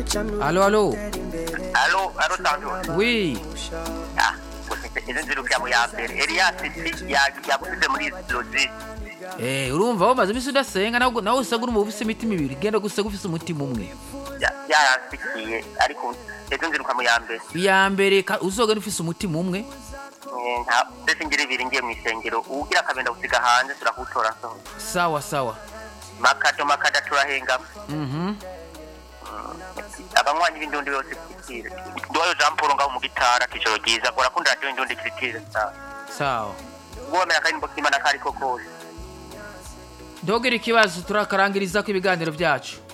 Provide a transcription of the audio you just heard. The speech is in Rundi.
alo alo alo alo santos wi ah izo nziruka mu ya mbere elias si yagusize muri lozi Eh, urumva wamaze imisi udasenga nawe nawe usanga uri mu bufise imitima ibiri genda gusa ufise umutima umwe yaransikiye ariko izo nziruka mu ya mbere iya mbere ka- uzogenda ufise umutima umwe Eh, nta ndetse ngira ibiri ngiye mu isengero uwugira akabenda gusiga hanze turakutora nsohoka sawa sawa makado makada turahengama mhm abanywanyi b'indundi bose kiritire ndoyo jean paul ngaho mu gitara kijoro ryiza urakunda radiyo indundi kiritire sawa sawa womera akarimbo k'imana kariko kose ndogera ikibazo turakarangirizako ibiganiro byacu